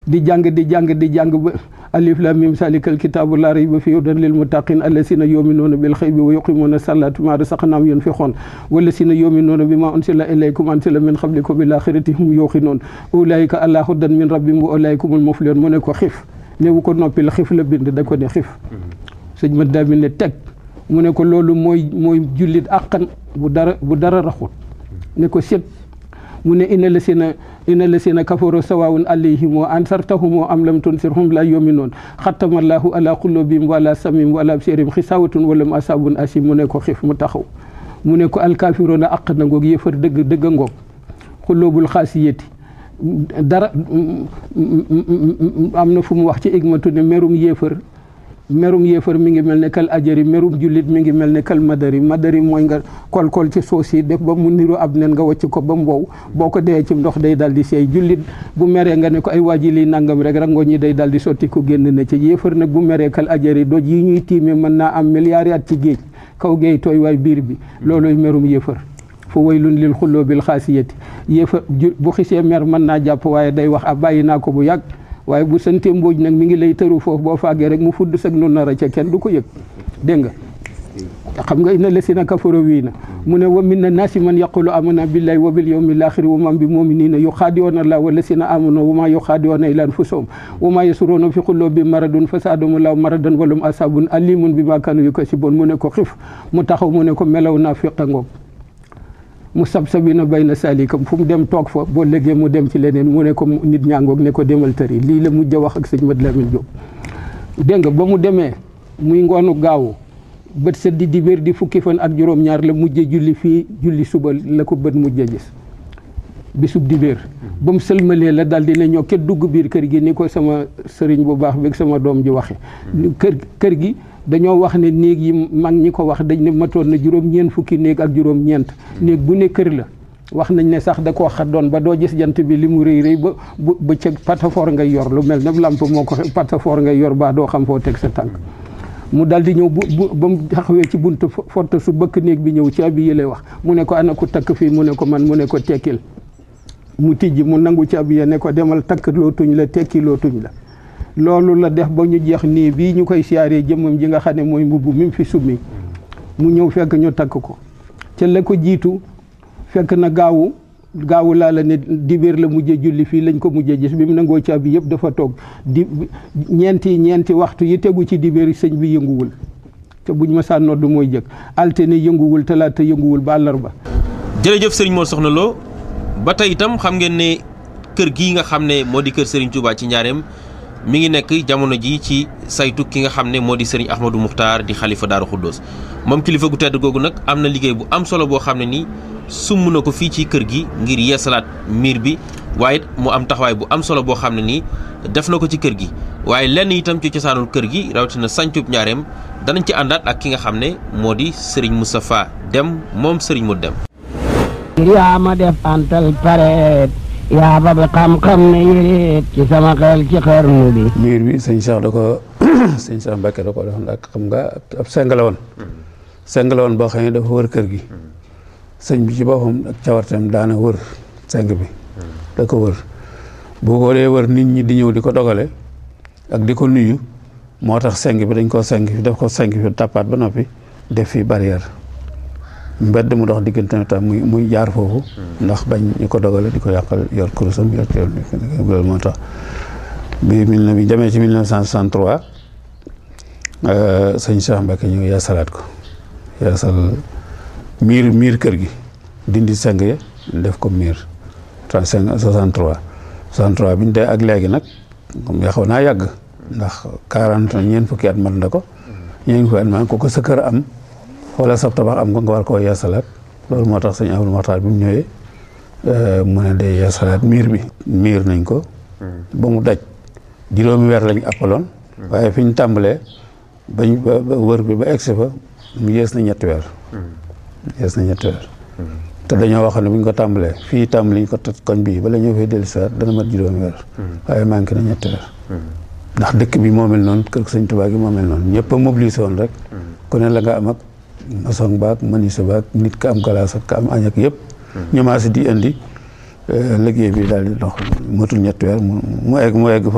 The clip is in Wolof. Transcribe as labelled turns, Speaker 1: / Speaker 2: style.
Speaker 1: di jàng di jàng di jàng ba alif lam mim salikal kitaabu laa rayba fiihi hudan lil muttaqin allazina yuminuuna bil xaybi wa yuqimuuna salaata mimmaa razaqnaahum yunfiquun wallazina yuminuuna bimaa unsila ilaykum unsila min qablikum bil aaxirati hum yuuqinuun ulaa'ika alaa hudan min rabbihim wa ulaa'ika humul muflihuun mu ne ko xif néewu ko noppi la xif la bind da ko ne xif sëñ ma daa ne teg mu ne ko loolu mooy mooy jullit àqan bu dara bu dara raxut ne ko set mu ne ina la sina ina la sina kafaru sawaawun alayhim wa ansartahum am lam tunsirhum la yuminuun xatamallahu ala qulubihim wala samim wala absirihim xisawatun wala mu asabun asim mu ne ko xif mu taxaw mu ne ko alkaafiroona àq na ngoog yëfar dëgg dëgg ngoog xulóobul xaasiyati dara am na fu mu wax ci igmatu ne merum yéefar merum yéefar mi ngi mel ne kal ajari merum jullit mi ngi mel ne kal madari madari mooy nga kol-kol ci suuf si def ba mu niru ab nen nga wacc ko ba mu wow boo ko dee ci ndox day dal di seey jullit bu meree nga ne ko ay waaji lii nangam rek rango ñi day dal di sotti ko génn na ci yéefar nag bu meree kal ajari doj yi ñuy tiime mën naa am milliards at ci géej kaw géej tooy waay biir bi looloy merum yéefar fa waylun lil xulloo bil xaasiyati yéefar bu xisee mer mën naa jàpp waaye day wax a bàyyi naa ko bu yàgg waaye bu sante mbooj nag mi ngi lay tëru foofu boo faagee rek mu fudd sag nu nar a ca kenn du ko yëg dégg nga xam nga ina lesina kafaro wii na mu ne wa min na naasi man yaqulu amana billahi wa bil yawmil axiri wa man bi muminina yuxaadiyoona allah wa lesina amanu wa ma yuxaadiyoona ila anfusahum wa ma yasuruuna fi qulubi maradun fa saadahum llahu maradan walum asabun alimun bi ma kanu yukasiboon mu ne ko xif mu taxaw mu ne ko melaw naa fiqa ngoog mu sabsabina bayna salikam fu mu dem toog fa boo léegi mu dem ci leneen mu ne ko nit ñaangoog ne ko demal tëri lii la mujj a wax ak sëñ Mat Lamin Jóob dégg nga ba mu demee muy ngoonu gaawu bët set di dibéer di fukki fan ak juróom-ñaar la mujje julli fii julli suba la ko bët mujje gis bisub dibéer ba mu sëlmalee la daal di ne ñoo ket dugg biir kër gi ni ko sama sëriñ bu baax beeg sama doom ji waxe kër kër gi dañoo wax ne néeg yi mag ñi ko wax dañ ne matoon na juróom-ñeent fukki néeg ak juróom-ñeent néeg bu ne kër la wax nañ ne sax da koo xaddoon ba doo gis jant bi li mu rëy rëy ba bu ba ca patafoor ngay yor lu mel ne lamp moo ko patafoor ngay yor baa doo xam foo teg sa tànk mu dal di ñëw bu bu ba mu taxawee ci buntu fott su bëkk néeg bi ñëw ci abi yi lay wax mu ne ko ana ku takk fii mu ne ko man mu ne ko tekkil mu tijji mu nangu ci abi ne ko demal takk loo tuñ la tekki loo tuñ la loolu la def ba ñu jeex nii bii ñu koy siyaaree jëmmam ji nga xam ne mooy mbubb mi fi summi mu ñëw fekk ñu takk ko ca la ko jiitu fekk na gaawu gaawu laa la ne dibéer la mujjee julli fii lañ ko mujjee gis bi mu nangoo caabi yëpp dafa toog di ñeenti ñeenti waxtu yi tegu ci dibéer sëñ bi yënguwul te buñ ma saa nodd mooy jëkk altine yënguwul talaata yënguwul ba àllarba
Speaker 2: jërëjëf sëriñ Mor Soxna Lo ba tey itam xam ngeen ne kër gii nga xam ne moo di kër Serigne Touba ci njaareem mi ngi nekk jamono ji ci saytu ki nga xam ne moo di Serigne Ahmadou Moukhtar di xalifa Daaru Xuddoos moom kilifa gu tedd googu nag am na liggéey bu am solo boo xam ne nii sumb na ko fii ci kër gi ngir yeesalaat miir bi waaye mu am taxawaay bu am solo boo xam ne nii def na ko ci kër gi waaye lenn itam ci cosaanul kër gi rawatina sancub njaareem danañ ci àndaat ak ki nga xam ne moo di Serigne Moustapha Dem moom Serigne mu dem
Speaker 3: yaa ma def antal pareet yaa ba bi xam-xam ne yéreet ci sama xel ci xarnu bi
Speaker 4: miir bi sëñ Cheikh da ko sëñ Cheikh Mbacke da ko defoon ak xam nga ab seng la woon seng la woon boo xam ne dafa wër kër gi sëñ bi ci boppam ak cawarteem daana wër seng bi da ko wër bu ko dee wër nit ñi di ñëw di ko dogale ak di ko nuyu moo tax seng bi dañ koo seng fi def ko seng fi tàppaat ba noppi def fi barrière mbedd mu dox diggante tam muy muy jaar foofu ndax bañ ñu ko dogale di ko yàqal yor kurusam yor teewul loolu moo tax bi mille neuf bi demee ci 1963 sëñ Cheikh Mbacke ñëw yeesalaat ko yeesal miir miir kër gi dindi seng ya def ko miir 35 63 63 bi ñu dee ak léegi nag comme yaa xaw naa yàgg ndax 40 ñeent fukki at mat na ko ñeent fukki at man ko ko sa kër am wala sab tabax am ko nga war koo yeesalaat loolu moo tax sëñ Abdou Makhtar bi mu ñëwee mu ne day yeesalaat miir bi miir nañ ko ba mu daj juróomi weer lañ appaloon waaye fi ñu tàmbalee bañ ba wër bi ba egsi fa mu yees na ñetti weer yees na ñetti weer te dañoo wax ne bu ñu ko tàmbalee fii tàmbali ñu ko toj koñ bii bala ñëw fay dellusiwaat dana mat juróomi weer waaye manqué na ñetti weer ndax dëkk bi moo mel noonu kër sëñ Tuubaa gi moo mel noonu ñëpp a mobilisé woon rek ku ne la nga am ak maçon baak menuisier baak nit ka am galaas ak ka am añ ak yëpp ñu maasi di indi liggéey bi daal di dox matul ñetti weer mu mu egg mu egg